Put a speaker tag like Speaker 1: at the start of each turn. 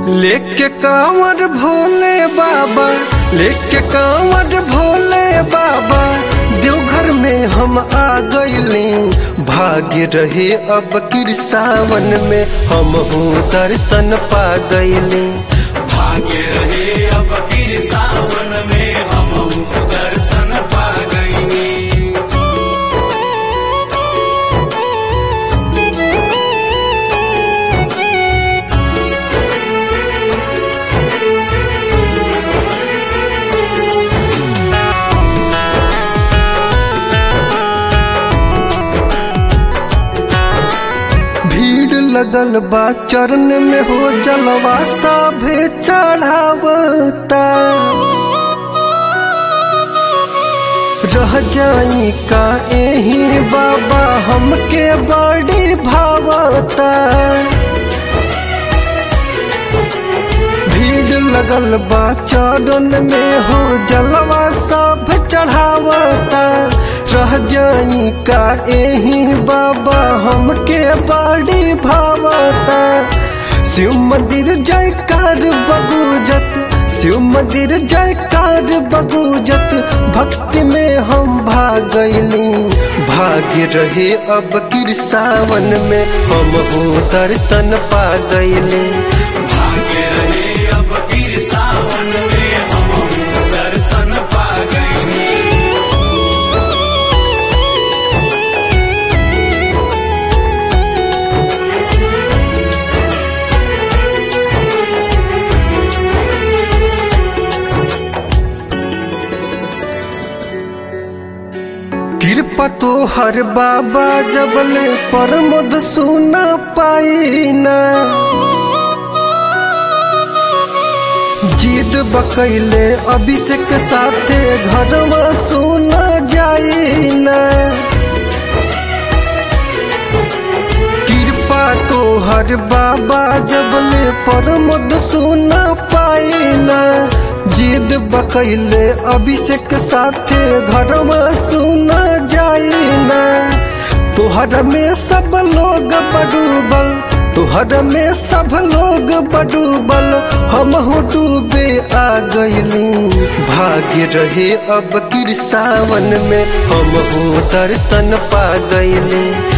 Speaker 1: लेके कांवर भोले बाबा लेके कांवर भोले बाबा देवघर में हम आ गईले भाग्य रहे अब किर सावन में हम दर्शन पा गईले
Speaker 2: भाग्य रहे अब गिर सावन में हम दर्शन पा गई
Speaker 1: भीड़ लगल बा चरण में हो जलवा साभे चढ़ावता रह जाई का एही बाबा हमके बड़ी भावता भीड़ लगल बा चरण में हो जलवा सब चढ़ावता रह जाई का एही बाबा हमके बड़ी भावता शिव मंदिर जयकार बगुजत शिव मंदिर जयकार बगुजत भक्ति में हम भागली भाग्य रहे अब किर सावन में हम हो दर्शन पा गईले
Speaker 2: भाग्य रहे अब गिर सावन में हम दर्शन पा गई
Speaker 1: कृपा तो हर बाबा जबले परमद सुना पाईना जीद बकैले अभिषेक साथे घरवा सुना जाईना कृपा तो हर बाबा जबले परमद सुना पाईना जिद बकैले अभिषेक साथे घरवा सुना जाईना तोहर में सब लोग बडूबल तोहर में सब लोग बडूबल हम डूबे आ गईली भाग्य रहे अब किर सावन में हम दर्शन पा गईली